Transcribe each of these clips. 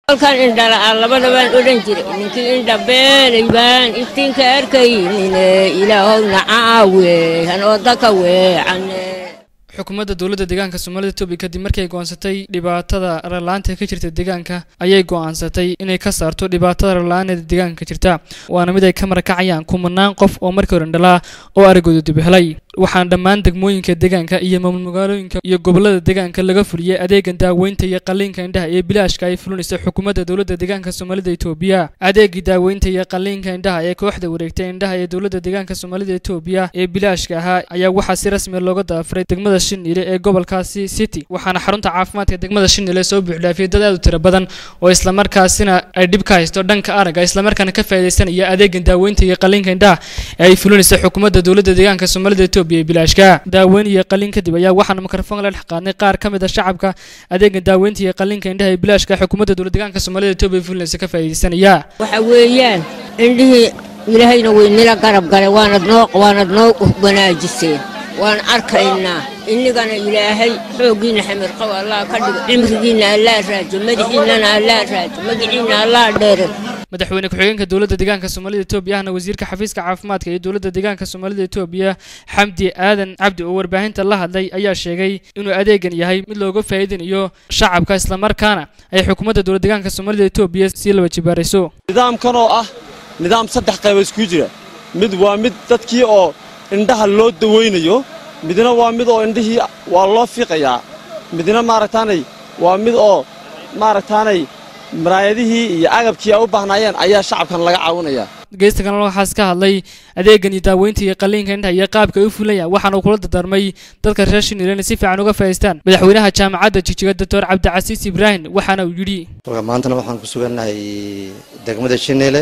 halkan indhala-aan labadabaan odhan jiray ninkii indhabeelay baan iftiinka arkaynine ilaahowna caawe hanoo daka weecane xukuumadda dowladda deegaanka soomaalida etoobiya kadib markay go'aansatay dhibaatada rarla-aanta ka jirta deegaanka ayay go'aansatay inay ka saarto dhibaatada rarla-aaneeda deegaanka ka jirta waana mid ay ka marakacayaan kumanaan qof oo markii hore indhalaa oo aragooda dib helay waxaana dhammaan degmooyinka deegaanka iyo maamul magaalooyinka iyo gobolada deegaanka laga fuliyey adeegan daaweynta iyo qalliinka indhaha ee bilaashka ay fulinaysa xukuumadda dowladda deegaanka soomaalida etoobiya adeegii daaweynta iyo qalliinka indhaha ee kooxda wareegtay indhaha ee dowladda deegaanka soomaalida etoobiya ee bilaashka ahaa ayaa waxaa si rasmi looga daafuray degmada shinile ee gobolkaasi city waxaana xarunta caafimaadka degmada shinile soo buuxdhaafiyay dad aad u tiro badan oo islamarkaasina ay dhib ka haysto dhanka aragga islamarkaana ka faaidaysanaya adeegan daaweynta iyo qalliinka indhaha ee ay fulinaysa xukuumadda dowladda deegaanka soomaalida etoobiya ee bilaashka daaweyn iyo qalliin kadib ayaa waxaana mikrofon la dhex qaadnay qaar ka mid a shacabka adeegan daaweynta iyo qalliinka indhaha ee bilaashka xukuumadda dowladda deegaanka soomaalida etoobiya fulinaysa ka faaidaysanaya waxa weeyaan indhihii ilaahayna weynila garab galay waanad noo waanad noo wanaajiseen waan arkaynaa innigana ilaahay xooggiinna xamirqow allah ka dhigo cimrigiinna allaa raajo madaxiinnana allaa raajo magiciinna allaa dheere madaxweyne ku-xigeenka dowladda deegaanka soomaalida etoobiya ahna wasiirka xafiiska caafimaadka iyo dowladda deegaanka soomaalida etoobiya xamdi aadan cabdi oo warbaahinta la hadlay ayaa sheegay inuu adeegan yahay mid looga faa'iidinayo shacabka islamarkaana ay xukuumadda dowladda deegaanka soomaalida etoobiya sii laba jibaarayso nidaamkan oo ah nidaam saddex qaybood isku jira mid waa mid dadkii oo indhaha loo dawaynayo midna waa mid oo indhihii waa loo fiiqayaa midna maaragtaanay waa mid oo maaragtaanay maraayadihii iyo agabkii ay u baahnaayeen ayaa shacabkan laga caawinayaa geysta kalena waxaas ka hadlay adeegan iyo daaweynta iyo qalliinka indhaha iyo qaabka ay u fulayaan waxaana uu kula dardaarmay dadka reer shinile inay si fiican uga faa'idaystaan madaxweynaha jaamacadda jijiga doctor cabdicasiis ibraahim waxaana uu yidhi maantana waxaan ku sugannahay degmada shinile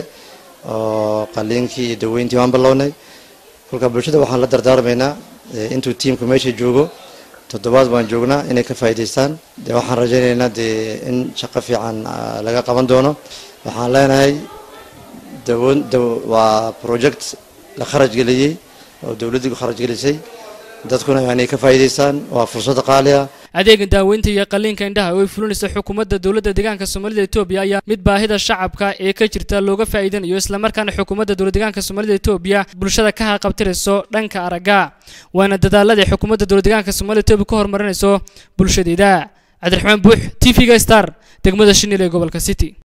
oo qalliinkii iyo daweyntii waan bilownay kolka bulshada waxaan la dardaarmaynaa intuu tiimku meesha joogo toddobaad baan joognaa inay ka faa'idaystaan dee waxaan rajaynaynaa dee in shaqo fiican laga qaban doono waxaan leenahay dawoon waa project la kharaj geliyey oo dowladdii ku kharaj gelisay dadkuna inay ka faa'idaystaan waa fursad qaali ah adeegan daaweynta iyo qalliinka indhaha oo ay fulinaysa xukuumadda dowladda deegaanka soomaalida etoobiya ayaa mid baahida shacabka ee ka jirta looga faa'iidanayo islamarkaana xukuumadda dowladda deegaanka soomaalida etoobiya bulshada ka haqabtirayso dhanka aragga waana dadaalada ay xukuumadda dowladda deegaanka soomaalida etoobiya ku horumarinayso bulshadeeda cabdiraxmaan buux t v-ga star degmada shinil ee gobolka city